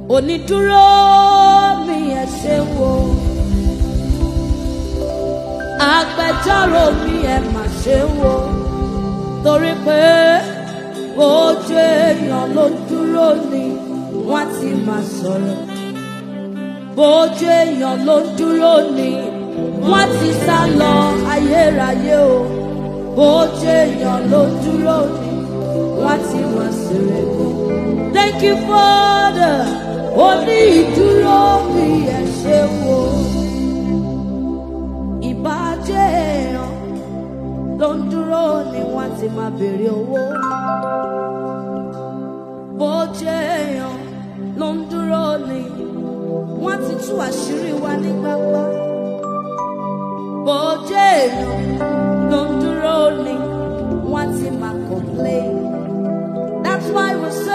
onídúró mi ẹ ṣe wo agbẹjọ́rò mi ẹ mà ṣe wo torí pé ojú èèyàn ló dúró ni wọ́n ti máa sọ̀rọ̀ bójú èèyàn ló dúró ni wọ́n ti sá lọ ayérayé o bójú èèyàn ló dúró ni wọ́n ti máa sèrè kú. Thank you Father ó ní ìdúró bí ẹ ṣe wo ìbàjẹ́ èèyàn ló ń dúró ni wọ́n ti máa béèrè owó bójú èèyàn ló ń dúró ni wọ́n ti tú àṣírí wa ní gbangba. Bójú èèyàn ló ń dúró ni wọ́n ti máa complain. That's why we say.